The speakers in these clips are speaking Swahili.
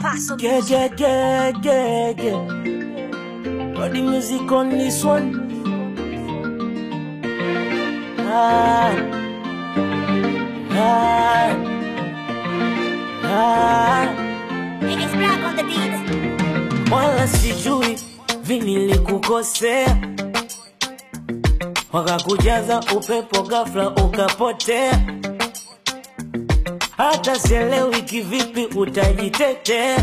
Paso Yeah, yeah, yeah, yeah, yeah. Got the music on this one. Ah, ah, ah. It's black on the beat. Wala sijui vinilikukosea, wakakujaza upepo ghafla ukapotea. Hata sielewi kivipi utajitetea,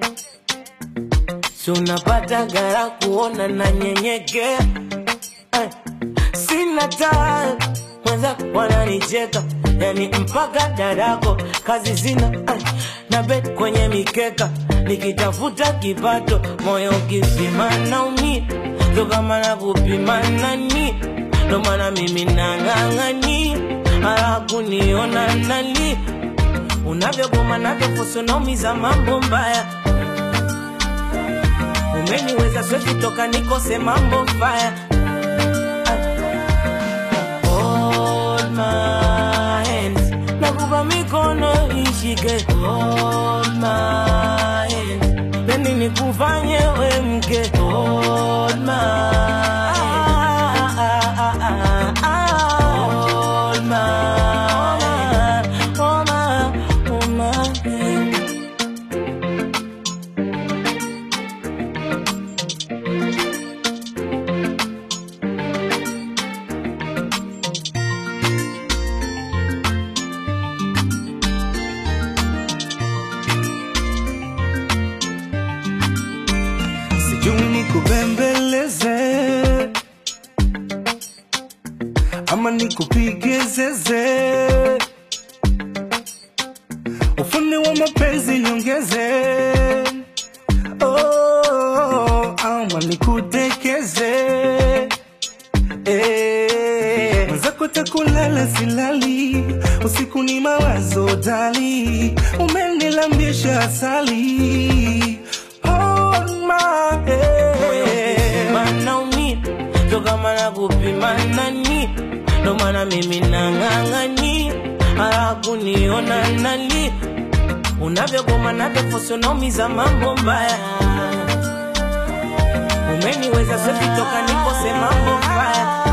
si unapata gara kuona na nyenyekea. Eh, Sina taa mwenza wananicheka, yani mpaka dadako kazi sina eh, na bet kwenye mikeka nikitafuta kipato, moyo ukipima naumia, ndo kama na kupima nani, ndo maana mimi nang'ang'ani hara kuniona nali unavyogoma navyofusu naumiza mambo mbaya umeniweza swezi toka nikose mambo mbaya Hold my hands. Nakupa mikono ishike Hold my hands. Pendi nikufanye we mke Hold my hands. Hold my Hold my Hold my hand. sijui nikubembeleze ama nikupige zeze ufundi wa mapenzi niongeze oh, ama nikutekeze eh. mwenzako takulala silali usiku ni mawazo dali umenilambisha asali Hold my hand. manaumia ndo kama na kupima nani ndo maana mimi nang'ang'ani hara kuniona nali unavyogoma navyofosi unaumiza mambo mbaya umeniweza swezi toka nikose mambo mbaya